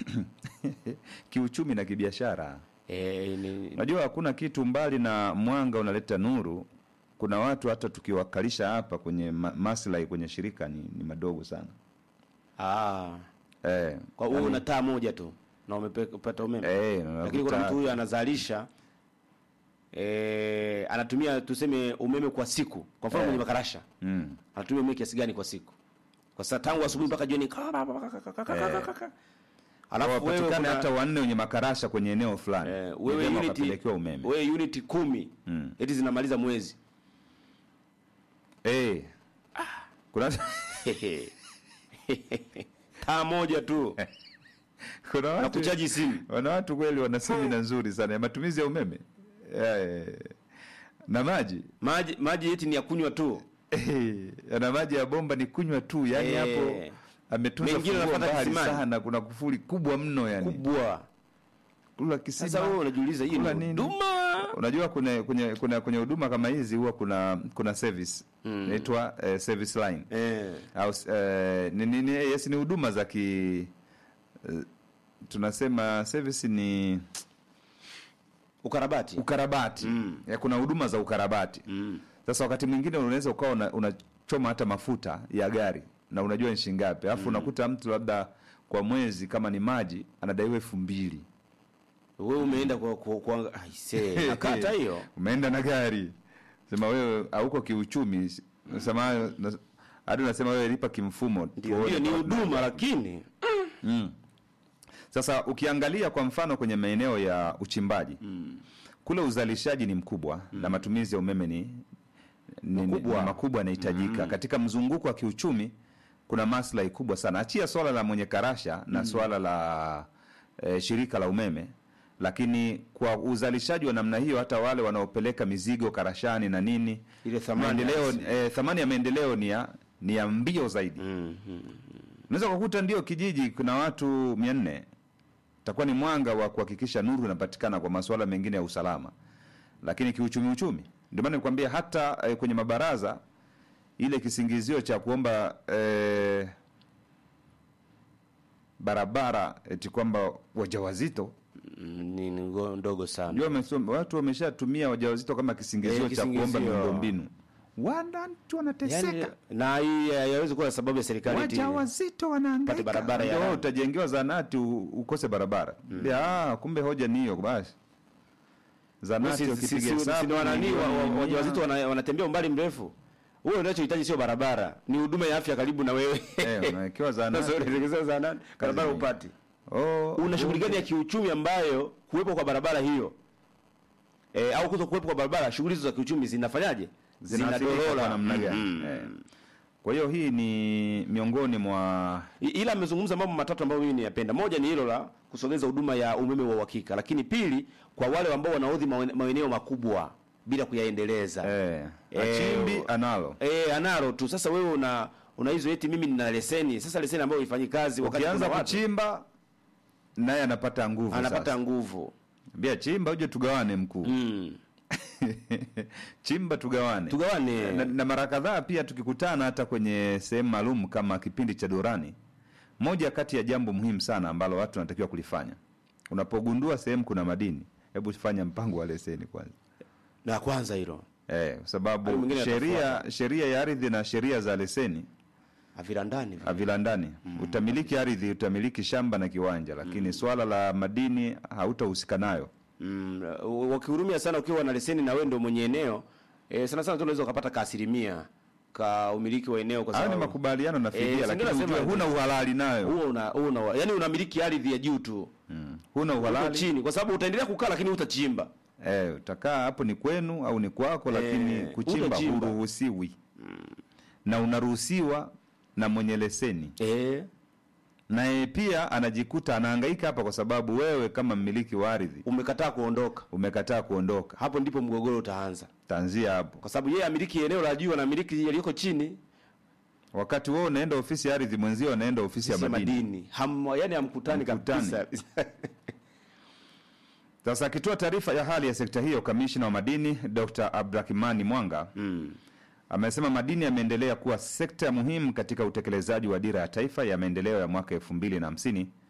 kiuchumi na kibiashara. eh, ni, Unajua hakuna kitu mbali na mwanga unaleta nuru. Kuna watu hata tukiwakalisha hapa kwenye ma maslahi kwenye shirika ni, ni madogo sana ah, eh, kwa hiyo una taa moja tu na umepata umeme eh, lakini kuna unakuta- mtu huyu anazalisha eh, anatumia tuseme umeme kwa siku kwa mfano Eh. mwenye makarasha mm, anatumia umeme kiasi gani kwa siku kwa sasa tangu asubuhi mpaka jioni alafu wewe wapatikane kuna- hata wanne wenye makarasha kwenye eneo fulani eh, Ni wewe vyema unit wakapelekewa umeme wewe unit kumi Mm. eti zinamaliza mwezi eh, kuna taa moja tu kuna na watu kuchaji simu wana watu kweli wana semina nzuri sana ya matumizi ya umeme eh, na maji maji maji eti ni ya kunywa tu Eh, na maji ya bomba ni kunywa tu yani Eh. hapo ametunza Mengine funguo anafuata mbali kisimani. sana kuna kufuli kubwa mno yani kubwa kula kisima sasa wewe unajiuliza hii Kula ni nini? huduma unajua kwenye kwenye kuna kwenye huduma kama hizi huwa kuna kuna service inaitwa eh, service line eh au eh, ni, ni, ni, yes ni huduma za ki eh, tunasema service ni ukarabati ukarabati Mm. ya kuna huduma za ukarabati mm. sasa wakati mwingine unaweza ukawa una- unachoma hata mafuta ya gari na unajua ni shilingi ngapi alafu unakuta mtu labda kwa mwezi kama ni maji anadaiwa elfu mbili wewe umeenda kwa kwa, kwa aise nakata hiyo umeenda na gari sema wewe hauko kiuchumi sema na- hadi unasema wewe lipa kimfumo ndio tuone ndio ni kama huduma lakini Mm. Sasa ukiangalia kwa mfano kwenye maeneo ya uchimbaji mm. kule uzalishaji ni mkubwa mm. na matumizi ya umeme ni, ni, Makubwa. ni makubwa yanahitajika mm. katika mzunguko wa kiuchumi kuna maslahi kubwa sana achia swala la mwenye karasha na swala la e, shirika la umeme lakini kwa uzalishaji wa namna hiyo hata wale wanaopeleka mizigo karashani na nini Ile thamani maendeleo halisi. e, thamani ya maendeleo ni ya ni ya mbio zaidi mm, mm. unaweza kukuta ndio kijiji kuna watu mia nne itakuwa ni mwanga wa kuhakikisha nuru inapatikana kwa masuala mengine ya usalama lakini kiuchumi uchumi ndio maana nikwambia hata eh, kwenye mabaraza ile kisingizio cha kuomba eh, barabara eti kwamba wajawazito Mm, ni ni ngo- ndogo sana ndio wamesoma- watu wameshatumia wajawazito kama kisingizio Eh, cha kuomba kisingizio. miundombinu wanatu wanateseka yani, na hii haiwezi kuwa sababu ya serikali eti- wajawazito wanahangaika Pate barabara ya Ndio wewe lami. utajengewa zanati u- ukose barabara mm. ah, kumbe hoja ni hiyo basi zanati Si- si- ukipiga si- si- hesabu si- wanani wa- wa- milioni wajawazito mia. wana- wanatembea umbali mrefu wewe unachohitaji sio barabara ni huduma ya afya karibu na wewe Eh, unawekewa zanati. Sasa unaelekezwa zahanati, barabara Kazi. upati Oh, una shughuli gani ya kiuchumi ambayo kuwepo kwa barabara hiyo e, au kuto kuwepo kwa barabara shughuli hizo za kiuchumi zinafanyaje zinaathirika kwa namna gani Mhm. eh. kwa hiyo hii ni miongoni mwa I- ila amezungumza mambo matatu ambayo mimi niyapenda moja ni hilo la kusogeza huduma ya umeme wa uhakika lakini pili kwa wale ambao wanaodhi mawe- maeneo makubwa bila kuyaendeleza eh, Eh, achimbi analo Eh, analo tu sasa wewe una una hizo eti mimi nina leseni sasa leseni ambayo haifanyi kazi wakati ukianza kuna watu, kuchimba naye anapata nguvu anapata sasa. nguvu Ambia chimba uje tugawane mkuu mm. chimba tugawane tugawane na, na mara kadhaa pia tukikutana hata kwenye sehemu maalum kama kipindi cha Dorani, moja kati ya jambo muhimu sana ambalo watu wanatakiwa kulifanya, unapogundua sehemu kuna madini, hebu fanya mpango wa leseni kwanza, na kwanza hilo eh, kwa Hayo sababu mengine sheria yatafuata. sheria ya ardhi na sheria za leseni avirandani vile. havilandani. Utamiliki ardhi, utamiliki shamba na kiwanja, lakini swala la madini hautahusika nayo. mm. wakihurumia sana ukiwa na leseni na wewe ndio mwenye eneo eh, sana sana tu unaweza ukapata ka asilimia ka umiliki wa eneo kwa Hayo ni sababu makubaliano na Eh, fidia, si lakini ndio ujue nasema- huna uhalali nayo, huo una huo una yani unamiliki ardhi ya juu tu mm. huna uko uhalali chini kwa sababu utaendelea kukaa lakini utachimba Eh, utakaa hapo ni kwenu au ni kwako, lakini Eh, kuchimba utachimba. huruhusiwi na unaruhusiwa na mwenye leseni, eh naye pia anajikuta anahangaika hapa, kwa sababu wewe kama mmiliki wa ardhi umekataa kuondoka umekataa kuondoka. hapo ndipo mgogoro utaanza Tanzia hapo, kwa sababu yeye amiliki eneo la juu anamiliki yaliyoko chini wakati wewe unaenda ofisi ya ardhi, mwenzio anaenda ofisi ya si madini. madini Ham, yani hamkutani Hamkutani. kabisa Sasa akitoa taarifa ya hali ya sekta hiyo, kamishna wa madini Dr. Abdurahimani Mwanga mm. amesema madini yameendelea kuwa sekta muhimu katika utekelezaji wa dira ya taifa ya maendeleo ya mwaka elfu mbili na hamsini